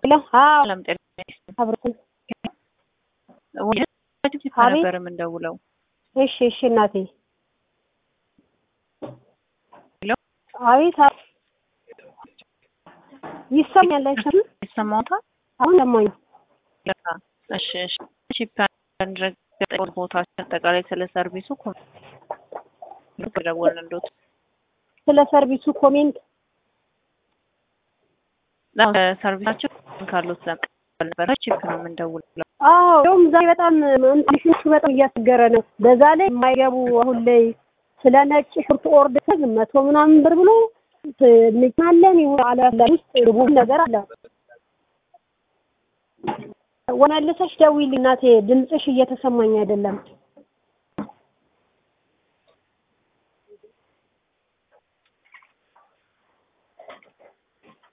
ሄሎ አዎ ሰላም ጤና አብረን ወደ ነበር የምንደውለው። እሺ እሺ እናቴ ሄሎ አቤት አ- ይሰማኛል አይሰማም ይሰማዎታል? አሁን ሰማኝ ለካ እሺ እሺ ቺፕ ረገጠ ቦታ አጠቃላይ ስለ ሰርቪሱ ደወልንሎት ስለ ሰርቪሱ ኮሜንት ሰርቪሳቸው ካሉት ዘንድ ነበረ ቺፕ ነው የምንደውለው። አዎ እንደውም ዛሬ በጣም እንትንሹ በጣም እያስቸገረ ነው። በዛ ላይ የማይገቡ አሁን ላይ ስለ ነጭ ሽንኩርት ኦርደር መቶ ምናምን ብር ብሎ እንቻለን አለ ውስጥ ርቡብ ነገር አለ። ወመልሰሽ ደውዪልኝ እናቴ፣ ድምፅሽ እየተሰማኝ አይደለም።